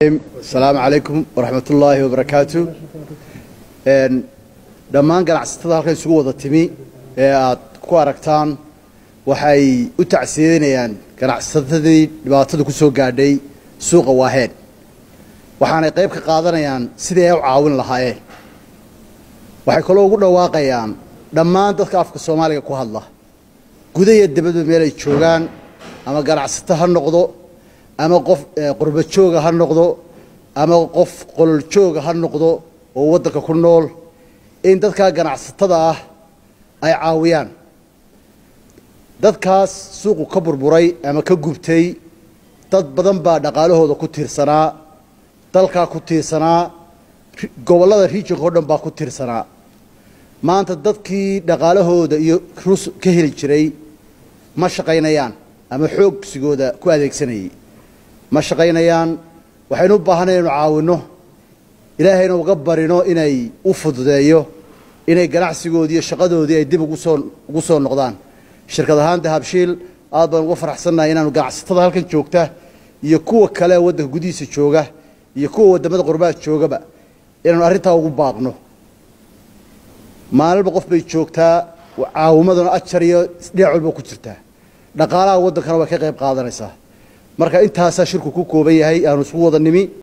asalaamu calaykum waraxmat ullaahi wabarakaatu dhammaan ganacsatada halkan isugu wada timi ee aad ku aragtaan waxay u tacsiyeynayaan ganacsatadii dhibaatada ku soo gaadhay suuqa waaheen waxaanay qayb ka qaadanayaan sidii ay u caawin lahaayeen waxay kaloo ugu dhawaaqayaan dhammaan dadka afka soomaaliga ku hadla guda iyo dibadba meel ay joogaan ama ganacsato ha noqdo ama qof qurba jooga ha noqdo ama qof qolol jooga ha noqdo oo waddanka ku nool in dadkaa ganacsatada ah ay caawiyaan dadkaas suuqu ka burburay ama ka gubtay dad badan baa dhaqaalahooda ku tiirsanaa dalkaa ku tiirsanaa gobollada riijinka o dhan baa ku tiirsanaa maanta dadkii dhaqaalahooda iyo rus ka heli jiray ma shaqaynayaan ama xoogsigooda ku adeegsanayay ma shaqaynayaan waxaynu u baahanay inu caawinno ilaahayna uga barino inay u fududeeyo inay ganacsigoodii iyo shaqadoodii ay dib ugusoo ugu soo noqdaan shirkad ahaan dahabshiil aad baan uga faraxsannahay inaanu ganacsatada halkan joogta iyo kuwa kale waddanka gudihiisa jooga iyo kuwa waddamada qurbaha joogaba inaanu arrintaa ugu baaqno maalinba qof bay joogtaa caawimaduna ajar iyo dhinac walba ku jirtaa dhaqaalaha waddankana way ka qayb qaadanaysaa marka intaasaa shirku ku kooban yahay aanu isku wada nimi